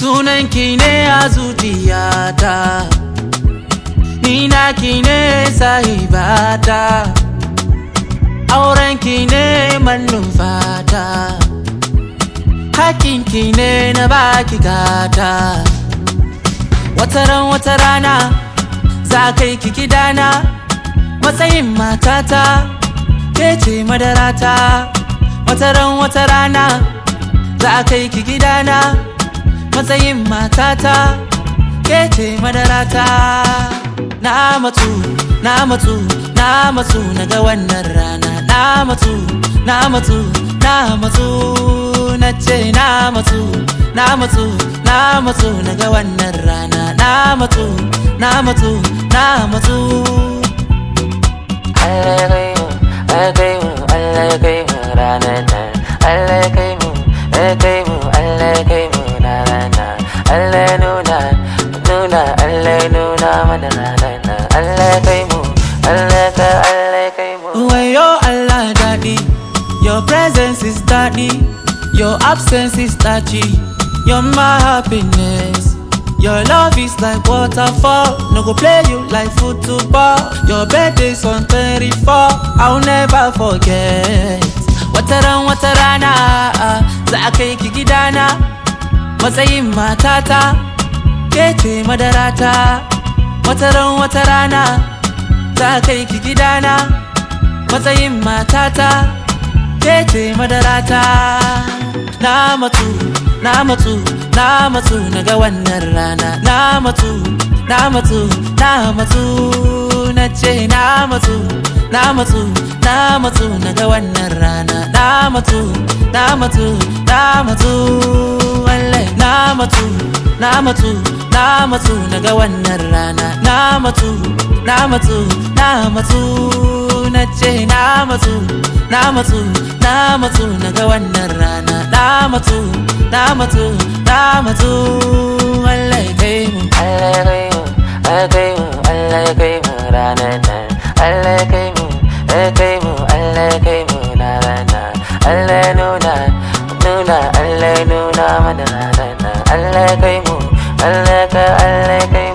Sunanki ne a zuciyata Ni naki ne sahibata Aurenki ne mallum fata Hakinki ne na baki gata Wataran wata rana za kai ki gidana Matsayin matata ke ce madarata Wataran wata rana za kai ki gidana Matsayin matata ke ce madarata Na matsu, na matsu, na matsu na ga wannan rana Na matsu, na matsu, na matsu na ce na matsu, na matsu, na matsu na ga wannan rana Na matsu, na matsu, na matsu Allah ya kai mu, Allah ya kai mu, Allah ya kai mu ranar nan. Allah ya kai mu, ya kai mu, Allah ya kai mu ranar nan. Allah ya nuna, nuna, Allah ya nuna mana ranar nan. Allah ya kai mu, Allah ya kai, Allah ya kai mu. Wayo Allah daɗi Your presence is daɗi Your absence is touchy You're my happiness Your love is like waterfall No go play you like football Your birthday's on 24 I'll never forget Wataran wata rana Za a kai ki gidana Matsayin matata Ke ce madarata Wataran wata rana Za a kai ki gidana matsayin matata ke ce madarata na matsu na matsu na matsu na ga wannan rana na matsu na matsu na matsu na ce na matsu na matsu na matsu na ga wannan rana na matsu na matsu na matsu wallahi na matsu na matsu na matsu na ga wannan rana na matsu na matsu na matsu na ce na matsu na matsu na matsu na ga wannan rana na matsu na matsu na matsu wallahi kai mu Allah ya kai mu, Allah ya kai mu, Allah ya kai mu ranar nan. Allah ya kai mu, ya kai mu, Allah ya kai mu ranar nan. Allah ya nuna, nuna, Allah ya nuna mana ranar nan. Allah ya kai mu, Allah ya kai, Allah ya kai mu.